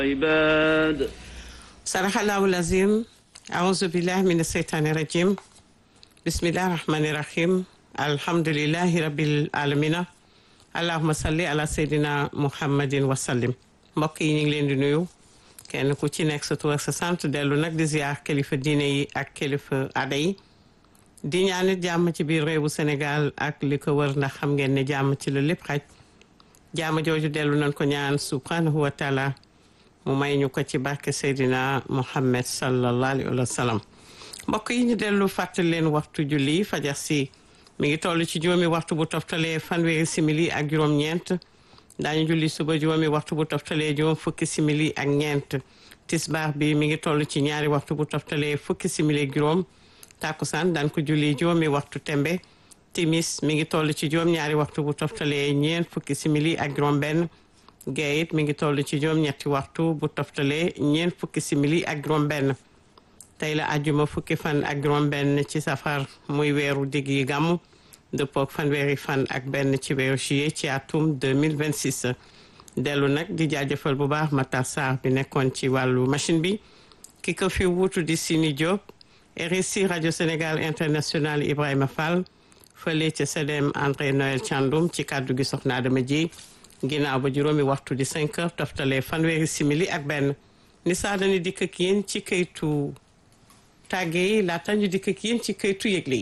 عباد صدق الله العظيم أعوذ بالله من الشيطان الرجيم بسم الله الرحمن الرحيم الحمد لله رب العالمين اللهم صل على سيدنا محمد وسلم mbokk yi ñu ngi leen di nuyu kenn ku ci nekk sa tur ak sa sant dellu nag di ziar kilifa diine yi ak kilifa aada yi di ñaanit jàmm ci biir réewu Sénégal ak li ko wër ndax xam ngeen ne jàmm ci la lépp xaj jàmm jooju dellu nañ ko ñaan subhanahu wa taala mu may ñu ko ci barke Seydina Muhammad sallallahu alayhi wa sallam mbokk yi ñu dellu fàttali leen waxtu julli fajar si mi ngi toll ci juróomi waxtu bu toftalee fanweeri simili ak juróom-ñeent daañu julli suba juróomi waxtu bu toftalee juróom fukki simili ak ñeent tisbaar bi mi ngi toll ci ñaari waxtu bu toftalee fukki simili ak juróom takkusaan daan ko julli juróomi waxtu tembe timis mi ngi toll ci juróom ñaari waxtu bu toftalee ñeent fukki simili ak juróom benn gee it mi ngi toll ci juróom ñetti waxtu bu toftalee ñeent fukki simili ak juróom benn tey la àjjuma fukki fan ak juróom benn ci safar muy weeru digg yi gàmmu dëppook fanweeri fan ak benn ci weeru juillet ci atum 2026 dellu nag di jaajëfal bu baax Matar Sarr bi nekkoon ci wàllu machine bi ki ko fi wuutu di Sini Diop RSI rajo Sénégal international Ibrahima Fall fële ca CDM André Noël Thiandoum ci kàddu gi soxna Adama ji ginnaaw ba juróomi waxtu di 5 heures toftalee fanweeri simili ak benn ni saa dañu dikk ak yéen ci këytu tàgge yi laata ñu dikk ak yéen ci këytu yëgle yi